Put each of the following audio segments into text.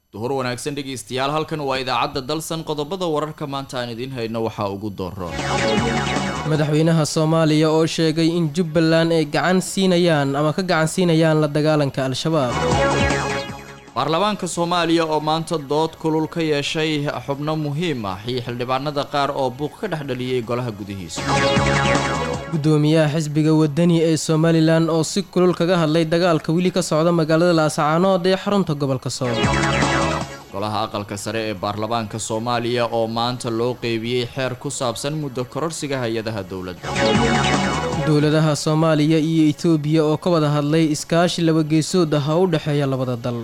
duhur wanaagsan dhegaystayaal halkan waa idaacadda dalsan qodobada wararka maanta aan idiin hayno waxaa ugu dooro madaxweynaha soomaaliya oo sheegay in jubbaland ay gacan siinayaan ama ka gacan siinayaan la dagaalanka al-shabaab baarlamaanka soomaaliya oo maanta dood kulul ka yeeshay xubno muhiim ah iyo xildhibaanada qaar oo buuq ka dhex dhaliyey golaha gudihiisa gudoomiyaha xisbiga wadani ee somalilan oo si kulul kaga hadlay dagaalka weli ka socda magaalada laascaanood ee xarunta gobolka sool golaha aqalka sare ee baarlamaanka soomaaliya oo maanta loo qeybiyey xeer ku saabsan muddo kororsiga hay-adaha dowladda dowladaha soomaaliya iyo etoobiya oo ka wada hadlay iskaashi labageesood ah oo u dhexeeya labada dal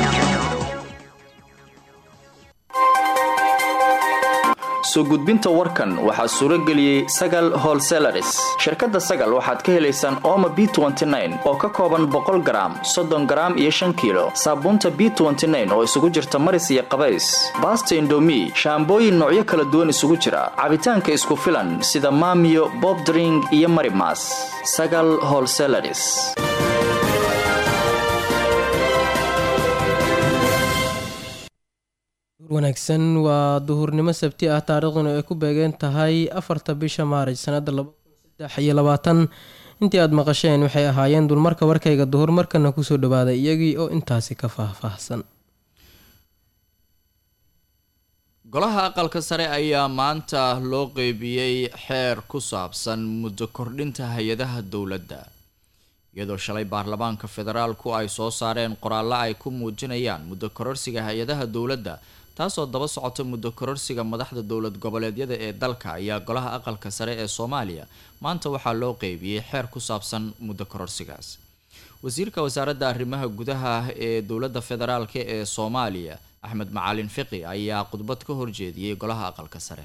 soo gudbinta warkan waxaa suuro geliyey sagal holselaris shirkadda sagal waxaad ka helaysaan ooma b oo ka kooban boqol garaam soddon garaam iyo shan kiilo saabuunta b oo isugu jirta maris iyo qabays baasta indomi shaambooyin noocyo kala duwan isugu jira cabitaanka isku filan sida maamiyo bobdring iyo marimas sagal holselaris wanaagsan waa duhurnimo sabti ah taariikhduna ay ku beegeen tahay afarta bisha maarij sanada iyo labaatan intii aada maqasheen waxay ahaayeen dulmarka warkayga duhur markana kusoo dhawaaday iyagii oo intaasi ka faahfaahsan golaha aqalka sare ayaa maanta loo qeybiyey xeer ku saabsan muddo kordhinta hay-adaha dowladda iyadoo shalay baarlamaanka federaalku ay soo saareen qoraallo ay ku muujinayaan muddo kororsiga hay-adaha dowladda taasoo daba socota muddo kororsiga madaxda dowlad goboleedyada ee dalka ayaa golaha aqalka sare ee soomaaliya maanta waxaa loo qeybiyey xeer ku saabsan muddo kororsigaas wasiirka wasaaradda arrimaha gudaha ee dowladda federaalk ee soomaaliya axmed macalin fiqi ayaa khudbad ka horjeediyey golaha aqalka sare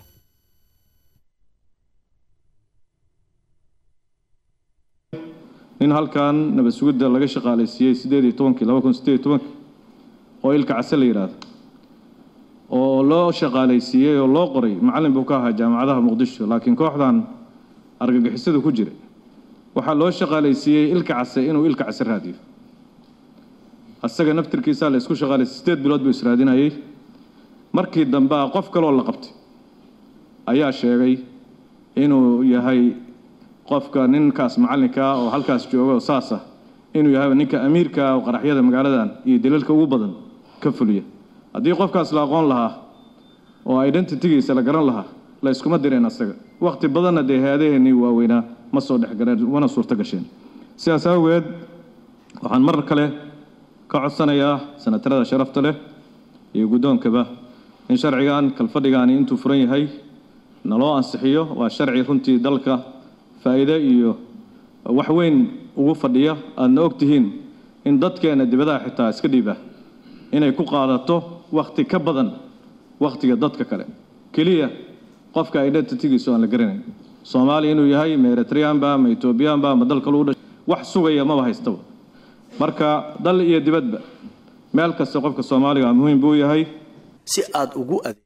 in halkan nabad sugidda laga shaqaalaysiiyey sideed iyo tobankii laba kun sideed iyo tobankii oo ilka case la yidhaahdo oo loo shaqaalaysiiyey oo loo qoray macallin buu ka ahaa jaamacadaha muqdisho laakiin kooxdan argagixisada ku jira waxaa loo shaqaalaysiiyey ilka case inuu ilka case raadiyo asaga naftirkiisaa la isku shaqaalaysiy sideed bilood buu israadinayay markii dambe a qof kaloo la qabtay ayaa sheegay inuu yahay qofka ninkaas macallinkaa oo halkaas jooga oo saas ah inuu yahay ninka amiirkaa oo qaraxyada magaaladan iyo daliilka ugu badan ka fuliya haddii qofkaas la aqoon lahaa oo identitygiisa la garan lahaa la iskuma direen asaga wakhti badanna dee hay-adaheennii waaweynaa ma soo dhexgaleen mana suurto gasheen sidaas awgeed waxaan mar kale ka codsanayaa sanatarada sharafta leh iyo guddoonkaba in sharcigan kalfadhigaani intuu furan yahay naloo ansixiyo waa sharci runtii dalka faa'iide iyo wax weyn ugu fadhiya aadna og tihiin in dadkeenna dibadaha xitaa iska dhiiba inay ku qaadato wakhti ka badan wakhtiga dadka kale keliya qofka identitygiisu aan la garanayn soomaaliya inuu yahay ma eritreanba ma etoobiyaanba ma dal kalu dhashay wax sugaya maba haystaba marka dal iyo dibadba meel kasta qofka soomaaliga muhiim buu yahay si aada ugu ade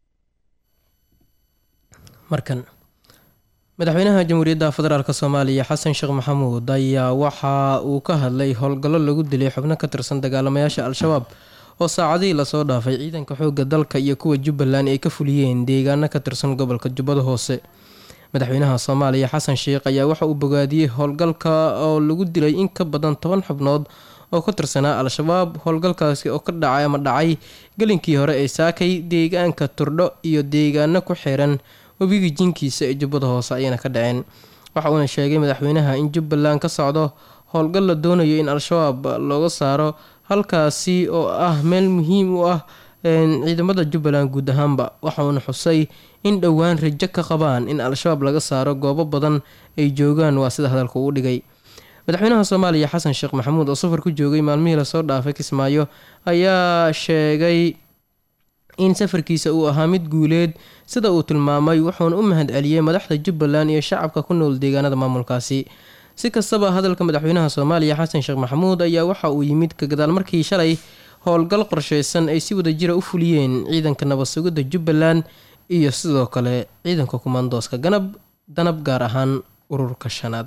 markan madaxweynaha jamhuuriyadda federaalk soomaaliya xasan sheekh maxamuud ayaa waxa uu ka hadlay howlgallo lagu dilay xubno ka tirsan dagaalamayaasha al-shabaab oo saacadihii lasoo dhaafay ciidanka xoogga dalka iyo kuwa jubbaland ay ka fuliyeen deegaano ka tirsan gobolka jubbada hoose madaxweynaha soomaaliya xasan sheekh ayaa waxa uu bogaadiyey howlgalka oo lagu dilay in ka badan toban xubnood oo ka tirsanaa al-shabaab howlgalkaasi oo ka dhacay ama dhacay gelinkii hore ee saakay deegaanka turdho iyo deegaano ku xiran webiga jinkiisa ee jubbada hoose ayayna ka dhaceen waxa uuna sheegay madaxweynaha in jubbaland ka socdo howlgal la doonayo in al-shabaab looga saaro halkaasi oo ah meel muhiim u ah ciidamada jubbaland guud ahaanba waxa uuna xusay in dhowaan rajo ka qabaan in al-shabaab laga saaro goobo badan ay joogaan waa sida hadalka uu dhigay madaxweynaha soomaaliya xasan sheekh maxamuud oo safar ku joogay maalmihii lasoo dhaafay kismaayo ayaa sheegay in safarkiisa uu ahaa mid guuleed sida uu tilmaamay wuxuuna u mahad celiyey madaxda jubbaland iyo shacabka ku nool deegaanada maamulkaasi si kastaba hadalka madaxweynaha soomaaliya xasan sheekh maxamuud ayaa waxa uu yimid ka gadaal markii shalay howlgal qorsheysan ay si wada jira u fuliyeen ciidanka nabad sugidda jubbaland iyo sidoo kale ciidanka kumaandooska ganab danab gaar ahaan ururka shanaad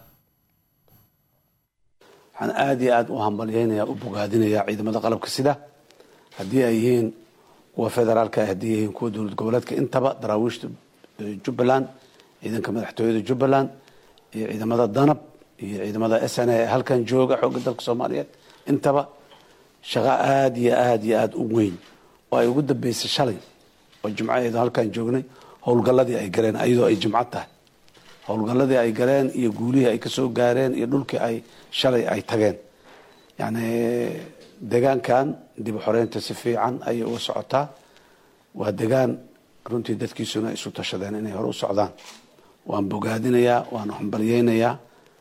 waxaan aada iyo aada u hambalyeynayaa u bogaadinayaa ciidamada qalabka sida haddii ay yihiin kuwa federaalka haddii yihiin kuwa dowlad goboleedka intaba daraawiishta jubbaland ciidanka madaxtooyada jubbaland iyo ciidamada danab iyo ciidamada s n a ee halkan jooga xoogga dalka soomaaliyeed intaba shaqo aada iyo aada iyo aada u weyn oo ay ugu dambeysay shalay oo jimcaheedu halkaan joognay howlgalladii ay galeen iyadoo ay jimco tahay howlgalladii ay galeen iyo guulihii ay kasoo gaareen iyo dhulkii ay shalay ay tageen yacni degaankan dib u xoreynta si fiican ayay uga socotaa waa degaan runtii dadkiisuna isu tashadeen inay hore u socdaan waan bogaadinayaa waan hambalyeynayaa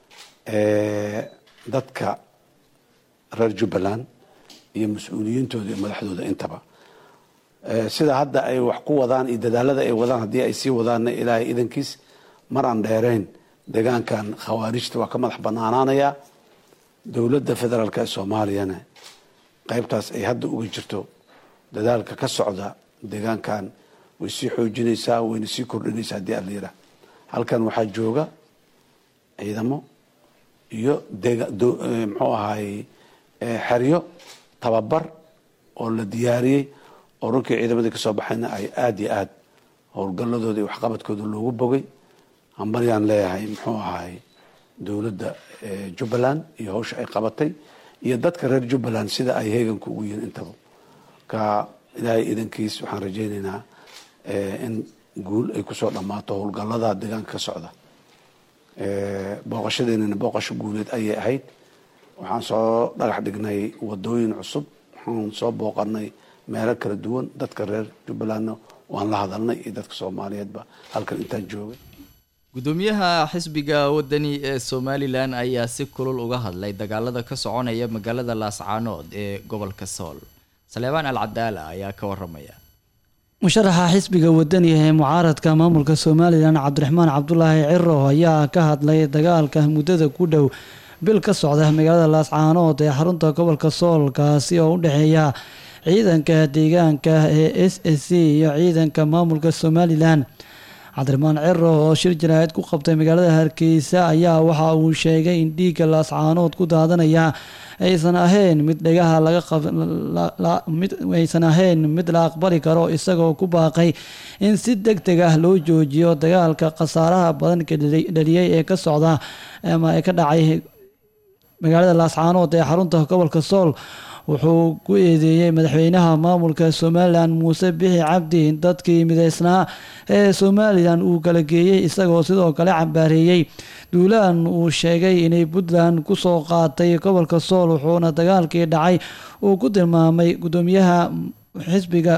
dadka reer jubbaland iyo mas-uuliyiintooda iyo madaxdooda intaba sida hadda ay wax ku wadaan iyo dadaalada ay wadaan haddii ay sii wadaanna ilaahay idankiis mar aan dheerayn degaankan khawaarijta waa ka madax banaanaanaya dowladda federaalk ee soomaaliyana qaybtaas ay hadda uga jirto dadaalka ka socda degaankan way sii xoojinaysaa wayna sii kordhinaysaa haddii aan la yidhaah halkan waxaa jooga ciidamo iyo muxuu ahaay xeryo tababar oo la diyaariyey oo runkii ciidamadii kasoo baxayna ay aada iyo aada howlgalladooda iyo waxqabadkooda loogu bogay hambaryaan leeyahay muxuu ahaay dowladda jubbaland iyo hawsha ay qabatay iyo dadka reer jubbaland sida ay heeganka ugu yihiin intaba ka ilaahay idankiis waxaan rajaynaynaa in guul ay kusoo dhammaato howlgallada deegaanka ka socda booqashadeennana booqasho guuleed ayay ahayd waxaan soo dhagax dhignay wadooyin cusub waxaan soo booqanay meelo kala duwan dadka reer jubbalandna waan la hadalnay iyo dadka soomaaliyeedba halkan intaan joogay gudoomiyaha xisbiga wadani ee somalilan ayaa si kulul uga hadlay dagaalada ka soconaya magaalada laascaanood ee gobolka sool saleebaan al cadaala ayaa ka waramaya musharaxa xisbiga wadaniga ee mucaaradka maamulka somalilan cabdiraxmaan cabdulaahi ciro ayaa ka hadlay dagaalka muddada ku dhow bil ka socda magaalada laascaanood ee xarunta gobolka sool kaasi oo u dhexeeya ciidanka deegaanka ee s s c iyo ciidanka maamulka somalilan cabdiraxmaan ciro oo shir jaraa'id ku qabtay magaalada hargeysa ayaa waxa uu sheegay in dhiigga laascaanood ku daadanaya aysan ahayn mid dhagaha lagamidaysan ahayn mid la aqbali karo isagoo ku baaqay in si deg deg ah loo joojiyo dagaalka khasaaraha badan dhaliyay ee ka socda ama ee ka dhacay magaalada laascaanood ee xarunta gobolka sool wuxuu ku eedeeyey madaxweynaha maamulka somalilan muuse bixi cabdi in dadkii mideysnaa ee somalilan uu kala geeyey isagoo sidoo kale cambaareeyey duulaan uu sheegay inay puntland kusoo qaatay gobolka sool wuxuuna dagaalkii dhacay uu ku tilmaamay gudoomiyaha xisbiga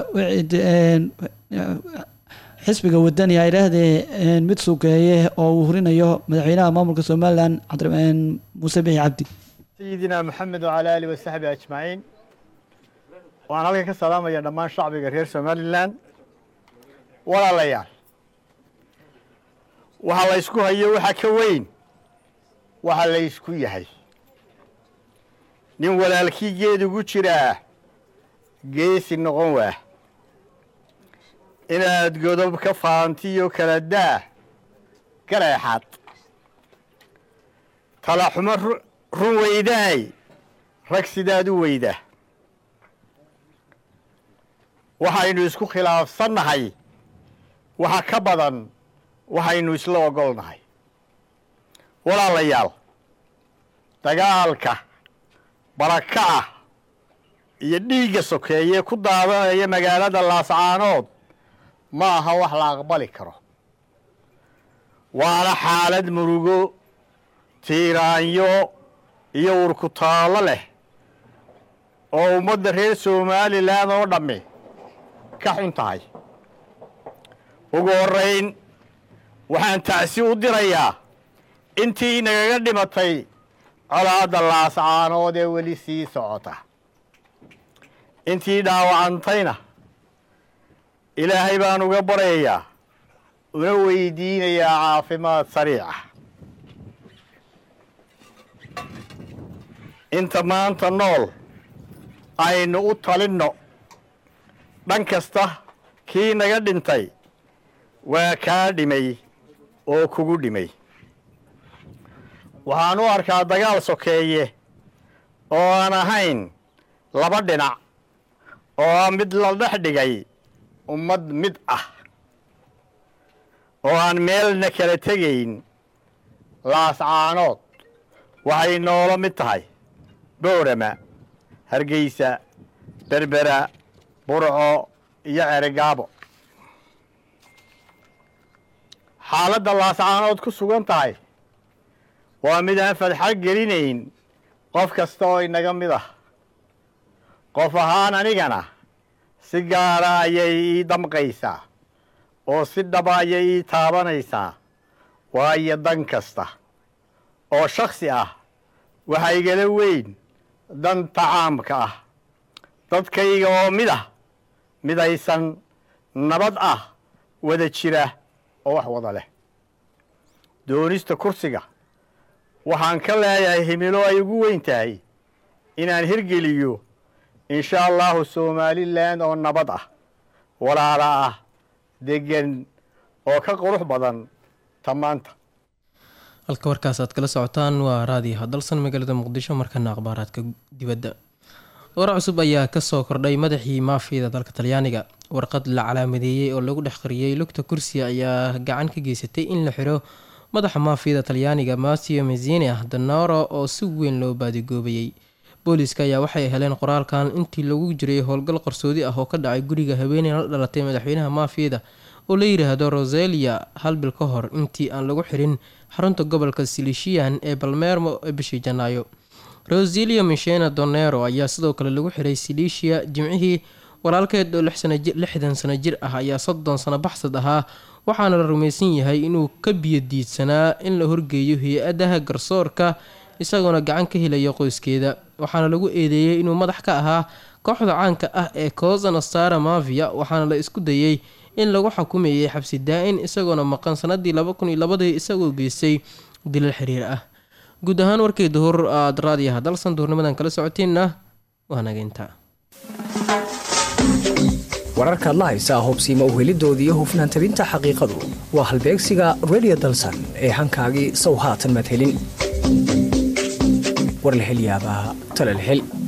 xisbiga wadani ay dhaahdee mid sukeeye oo uu hurinayo madaxweynaha maamulka somalilan muuse bixi cabdi sayidina maxamed wacalaa aalihi wasaxbi ajmaciin waxaan halkan ka salaamaya dhammaan shacbiga reer somalilan walaalayaal waxa la ysku hayo waxa ka weyn waxa la ysku yahay nin walaalkii geed ugu jiraa geesi noqon waah inaad godob ka faantiyo kala daa gareexaad talaxumo run weydaay rag sidaad u weyda waxaynu isku khilaafsannahay waxa ka badan waxaynu isla ogolnahay walaalayaal dagaalka baraka ah iyo dhiigga sokeeye ku daadanaya magaalada laascaanood ma aha wax la aqbali karo waana xaalad murugo tiiraanyo iyo urkutaallo leh oo ummadda reer somalilan oo dhammi ka xun tahay ugu horrayn waxaan tacsi u dirayaa intii nagaga dhimatay colaadda laascaanood ee weli sii socota intii dhaawacantayna ilaahay baan uga baryayaa una weydiinayaa caafimaad sariica inta maanta nool aynu u talinno dhan kasta kii naga dhintay waa kaa dhimay oo kugu dhimay waxaan u arkaa dagaal sokeeye oo aan ahayn laba dhinac oo mid la dhex dhigay ummad mid ah oo aan meelna kala tegayn laascaanood waxay noola mid tahay boorama hargeysa berbera burco iyo ceregaabo xaaladda laascaanood ku sugan tahay waa mid aan fadxa gelinayn qof kasta oo inaga mid ah qof ahaan anigana si gaara ayay ii damqaysaa oo si dhaba ayay ii taabanaysaa waayo dan kasta oo shakhsi ah waxaa igala weyn danta caamka ah dadkayga oo mid ah midaysan nabad ah wada jira oo wax wada leh doonista kursiga waxaan ka leeyahay himilo ay ugu weyn tahay inaan hirgeliyo insha allahu somalilan oo nabad ah walaala ah deggan oo ka qurux badan tamaanta halka warkaas aad kala socotaan waa raadiyo hadalsan magaalada muqdisho markana akhbaaraadka dibadda war cusub ayaa kasoo kordhay madaxii maafiyada dalka talyaaniga warqad la calaamadeeyey oo lagu dhex qariyey lugta kursiga ayaa gacan ka geysatay in la xiro madaxa maafiyada talyaaniga matio mezini ah danaro oo si weyn loo baadigoobayey booliiska ayaa waxay heleen qoraalkan intii lagu jiray howlgal qarsoodi ah oo ka dhacay guriga haweeney la dhalatay madaxweynaha maafiyada oo la yidhaahdo roselia hal bil ka hor intii aan lagu xirin xarunta gobolka silishian ee balmermo ee bishii janaayo roselia michena donero ayaa sidoo kale lagu xiray silisia jimcihii walaalkeed oo lixdan sano jir ah ayaa soddon sano baxsad ahaa waxaana la rumaysan yahay inuu ka biyodiidsanaa in la horgeeyo hay-adaha garsoorka isagoona gacan ka helaya qoyskeeda waxaana lagu eedeeyey inuu madax ka ahaa kooxda caanka ah ee cosa nostara mafia waxaana la isku dayey in lagu xukumeeyey xabsi daa-in isagoona maqan sanadii laba kun iyo labadii isagoo geystay dilal xiriir ah guud ahaan warkii duhur aad raadiyaha dalsan duhurnimadan kala socoteenna waa nageynta wararkaad la haysaa hubsiima uhelidoodii iyo hufnaan tabinta xaqiiqadu waa halbeegsiga radio dalsan ee hankaagii sow haatan madhelin warlahelyaabaa talalhel